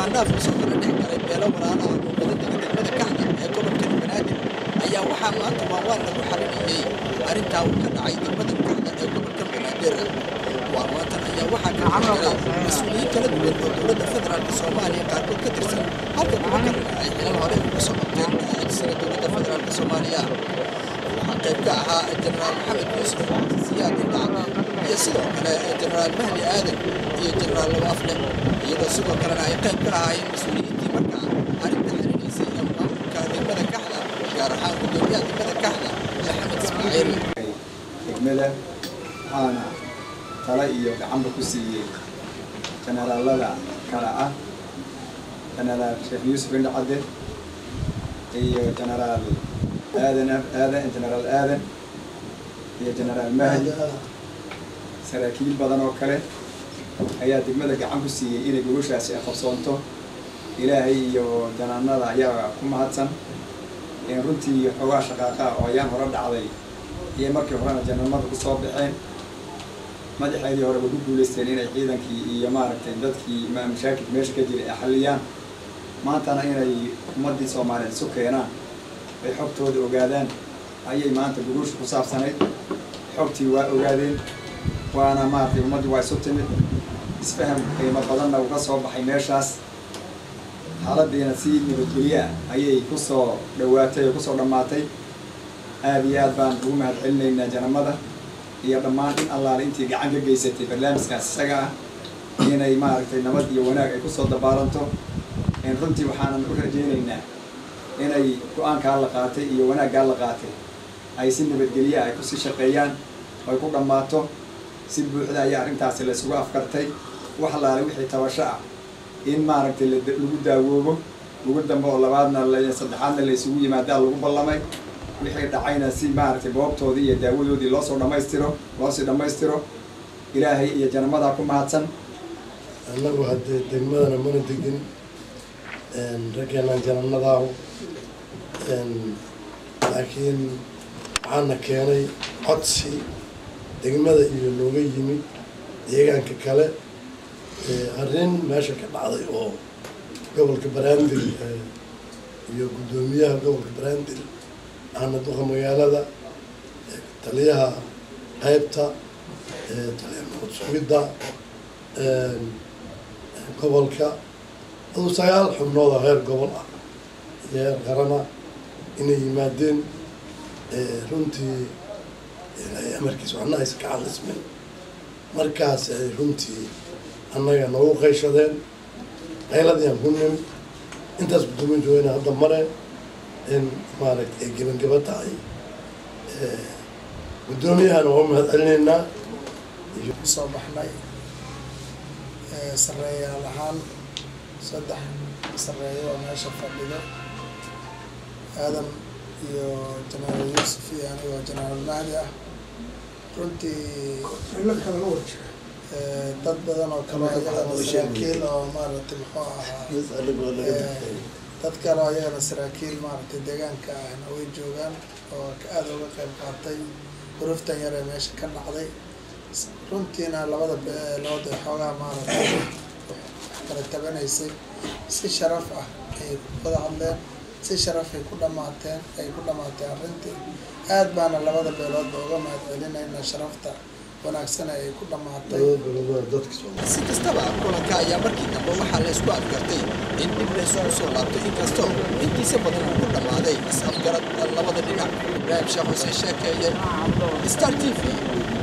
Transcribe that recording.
ismaandhaaf kusoo kala dhex galay beelo walaalaha oo badan dega degmada kaxda ee gobolka banaadir ayaa waxaa maanta waawaan lagu xalinayay arrintaa uu ka dhacay degmada kaxda ee gobolka banaadir waanwaantan ayaa waxaa ka jiray mas-uuliyiin kala duwan oo dowladda federaalk soomaaliya qaarkood ka tirsan halka kuwa kalena ay xilal hore uga soo qabteen adeegsada dowladda federaalk soomaaliya waxaa qayb ka ahaa jenaraal maxamed yuusuf siyaad indhacbe iyo sidoo kale jenaraal mahdi aadan iyo jenaraal laba afle iyadoo sidoo kalena ay qayb ka ahaayeen mas-uuliyiintii markaa arrinta xirinaysay ee maamulka degmada kaxda gaar ahaan gudoomiyaha degmada kaxda maxamed ismaaciil degmada waxaana tala iyo gacanba ku siiyey jenaraalada kale ah jenaraal sheekh yuusuf indhacadde iyo jenaraal aadan aadan jenaraal aadan iyo jenaraal mahdi saraakiil badan oo kale ayaa degmada gacan ku siiyey inay gogoshaasi ay qabsoonto ilaahay iyo janaanada ayaa ku mahadsan runtii xoogaa shaqaaqa oo ayaan hore dhacday iyo markii horena janamada kusoo baxeen madaxeedii hore way ku guulaysteen inay ciidankii iyo maaragtay dadkii mashaakilka meesha ka jiray ay xalliyaan maantana inay ummaddii soomaaliyeed isu keenaan ay xogtooda ogaadaan ayay maanta gogosha ku saabsanayd xogtii waa ogaadeen waana maaragtay ummaddii waa isu timid isfaham qiimo badanna uga soo baxay meeshaas xaaladiina si nabadgelye ah ayay kusoo dhawaatay oo kusoo dhammaatay aada iyo aad baan ugu mahad celinaynaa janamada iyo dhammaan in allaale intii gacan ka geysatay barnaamijkaas isaga ah inay maaragtay nabad iyo wanaag ay kusoo dabaalanto runtii waxaanan u rajaynaynaa inay go-aankaa la qaatay iyo wanaaggaa la qaatay ay si nabadgelye ay kusii shaqeeyaan oo ay ku dhammaato si buuxda ayaa arrintaasi la isugu afkartay wax allaale wixii tabasho ah in maaragtay lagu daawoobo ugu dambe oo labaadna saddexaadna la isugu yimaadaa lagu ballamay wixii dhacayna si maaragtay boobtoodii iyo daawadoodii loosoo dhammaystiro loosii dhammaystiro ilaahay iyo janamadaa ku mahadsan annagu haddee degmadana mana degin raggeenaan jananadaahu laakiin waxaana keenay codsi degmada iyo nooga yimid deegaanka kale arrin meesha ka dhacday oo gobolka baraandil iyo guddoomiyaha gobolka baraandil ahna duqa magaalada taliyaha qaybta taliyaha nabad sugidda gobolka aduu sagaal xubnood oo heer gobol ah iyo heer qarana inay yimaadeen runtii ilaahay amarkiis waxna aysan ka hadlismin markaas ay runtii annaga noogu qayshadeen qayladiiaan ku nimid intaas guddoomin joogayna hadda mare in maaragta ay gebangeba tahay guddoomiyahana waa mahad celinaynaa kusoo baxnay sareeyaal ahaan saddex sareeyo oo meesha fadhido aadan iyo jenaraal yuusuf iyo anigoo jenaraal mahdi ah runtii dad badan oo kale ayagana saraakiil oo maaragtay muxuu ahaa dad kale oo ayagana saraakiil maaragtay deegaanka ahna way joogaan oo aada uga qayb qaatay uruftan yar ee meesha ka dhacday runtiina labada beelood ee xoogaa maaragtay wax kala tabanaysay si sharaf ah ayay wada hadleen si sharafay ku dhamaateen ay ku dhamaatay arrintii aad baana labada beeloodba uga mahad celinayna sharafta wanaagsan ay ku dhamaatay si kastaba kulanka ayaa markii dambe waxaa la isku afgartay in dib la isugu soo laabto inkastoo intiisa badan uu ku dhammaaday is-afgarad labada dhinac ibraahim sheekh xuseen sheekeeye star t v